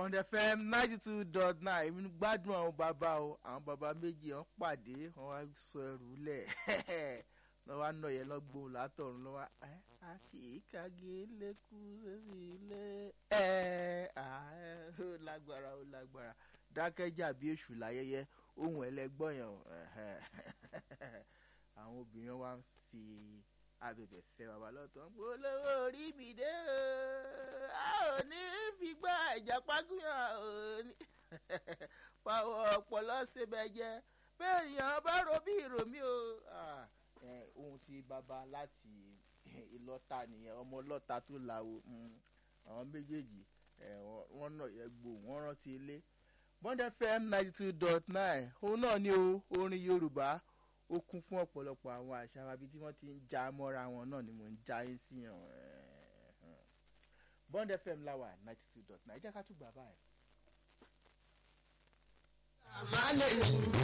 bond fm ninety two dot nine èmi gbádùn àwọn bàbá o àwọn bàbá méjì wọn pàdé wọn wá sọ ẹrù lẹ lọ wá nọ yẹn lọgbó látọrun lọ wá ẹ àkìkàgé lẹkú sẹsì ilé ẹ ó lágbára ó lágbára dákẹ́jà bí èṣù láyẹyẹ ohun ẹlẹgbọ́n yẹn o àwọn obìnrin wa ń fi abẹ̀bẹ̀ fẹ́ bàbá lọ́tọ̀ ń pọ̀ olówó orí mi dé o a ò ní fi gbọ́ ìjàpágúnyàn ò ní pàwọ̀ ọ̀pọ̀lọ́ ṣẹbẹ̀ jẹ́ bẹ́ẹ̀ nìyẹn bá ro bí ìròmí o ohun tí bàbá láti ìlọ́ta nìyẹn ọmọ ọlọ́ta tó làwọ̀ àwọn méjèèjì wọ́n náà yẹ gbò wọ́n rántí ilé bond fm ninety two dot nine òun náà ni o orin yorùbá ó kún fún ọ̀pọ̀lọpọ̀ àwọn àṣà àbí tí wọ́n ti ń já mọ́ra wọn náà ni mò ń já yín sí yàn bond fm láwà ninety two dot nine jẹ́ ká tún gbà báyìí. àmàlẹ́